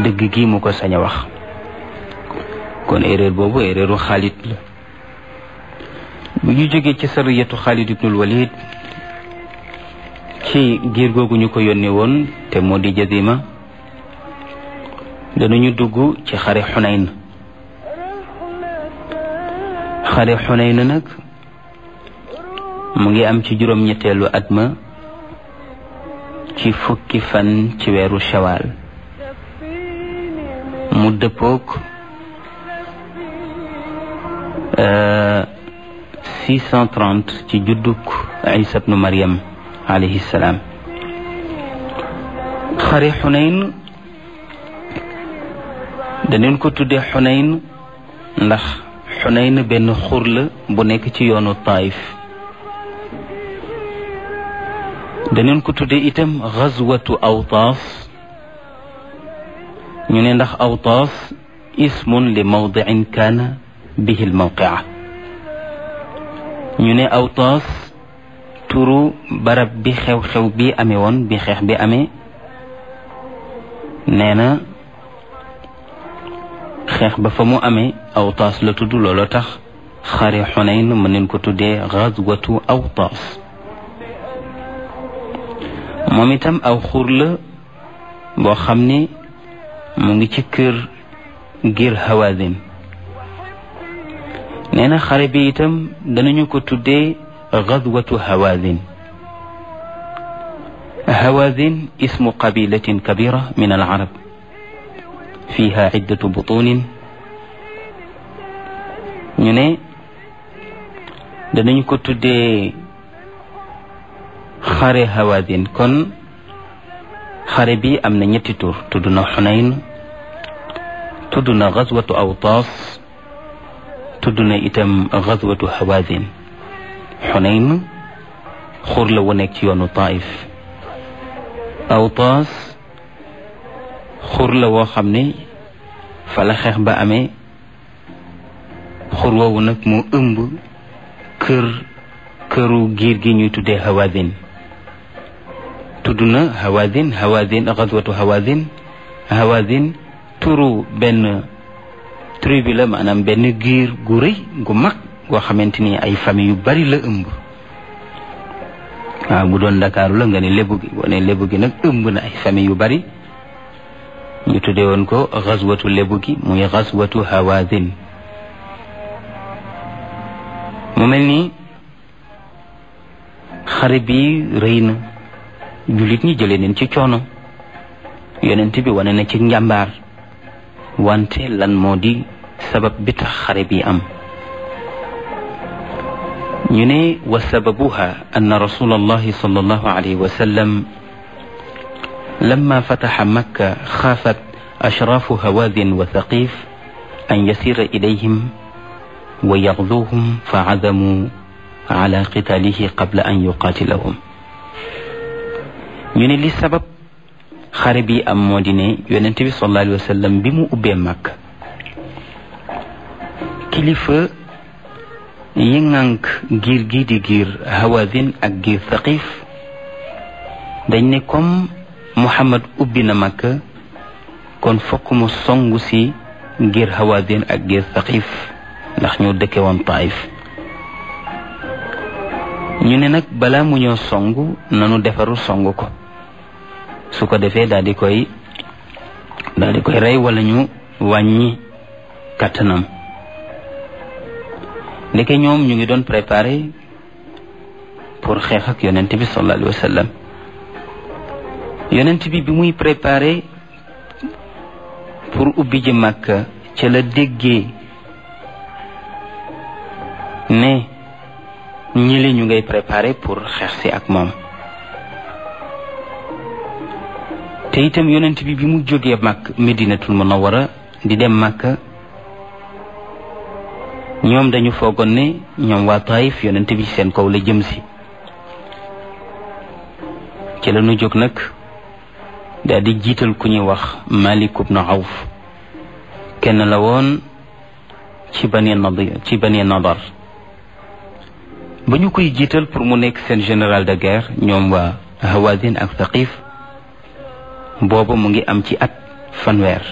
dëgg gi mu ko sañ a wax kon erreur boobu erreuru Xaalid la bu ñu jógee ci sariyatu Xaalid ibnul Walid ci giir googu ñu ko yónnee woon te moo di jazima danañu dugg ci xare xunayn xare xunayn nag mu ngi am ci juróom-ñetteelu at ma ci fukki fan ci weeru shawaal mu dëppook 630 ci judduk Isa bnu Maryam alayhi salaam xare xunayn daneen ko tuddee xunayn ndax xunayn benn xur la bu nekk ci yoonu taif daneen ko tuddee itam xazwatu awtaas ñu ne ndax awtaas ismun li mawdicin kaana bihi lmawqia ñu ne awtaas turu barab bi xew-xew bi amee woon bi xeex bi amee nee na xeex ba fa mu amee awtaas la tudd looloo tax xare xunayn mën neen ko tuddee xazwatu awtaas moom itam aw xur la boo xam ne mu ngi ci kër ngir hawazin nee na xare bi itam danañu ko tuddee xazwatu hawazin hawazin ismu qabilatin kabira min al arab fiha iddatu butunin ñu ne danañu ko tuddee xare hawazin kon xare bi am na ñetti tur tudd na xunayn tudd na xazwatu awtaas tudd na itam xazwatu hawazin xunayn xur la wu nekk ci yoonu taif awtaas xur la woo xam ne fa la xeex ba amee xur woowu nag mu ëmb kër këru giir gi ñuy tuddee hawazin tudd na hawazin hawazin xazwatu hawazin hawazin turu benn tribu la maanaam benn giir gu rëy gu mag goo xamante ni ay famille yu bari la ëmb waaw bu doon ndakaaru la nga ne lébu gi boo ne lébu gi nag ëmb na ay famille yu bari ñu tuddee woon ko xazwatu lébu gi muy xazwatu hawazin mu mel ni xare bi rëy na jullit ñi jëlee neen ci coono yonent bi wane na ci njàmbaar wante lan moo di sabab bi tax xare bi am ñu ne wa sababuha anna rasul allahi sal allahu alayhi wa sallam لما فتح مكة خافت أشراف هوازن وثقيف أن يسير إليهم ويغزوهم فعزموا على قتاله قبل أن يقاتلهم ñu ne li sabab xare bi am moo di ne yonent bi sallallahu alayhi wa sallam bi mu ubbee màkk kilifa yi ŋànk giir gi di giir hawazin ak giir thaqif dañ ne comme muhammad ubbi na màkk kon fokk mu songu si ngir hawazin ak ngir thaqif ndax ñoo dëkke woon taif ñu ne nag balaa mu ñoo songu nanu defaru songu ko su ko defee daal di koy daal di koy rey wala ñu wàññi kàttanam ndeke ñoom ñu ngi doon préparé pour xeex ak yonent bi sallallahu alayhi wa sallam yonent bi bi muy préparé pour ubbi ji màkka ca la déggee ne ñili ñu ngay préparé pour xeex si ak moom te itam yonent bi bi mu jógee màkk medinatul munawara di dem màkka ñoom dañu foogoon ne ñoom waa taif yonent bi seen kaw la jëm si ci la ñu jóg nag daal di jiital ku ñuy wax Malik ibn Awf kenn la woon ci bani nadir ci bani nadar ba ñu koy jiital pour mu nekk seen général de guerre ñoom waa Hawazin ak Thaqif booba mu ngi am ci at fanweer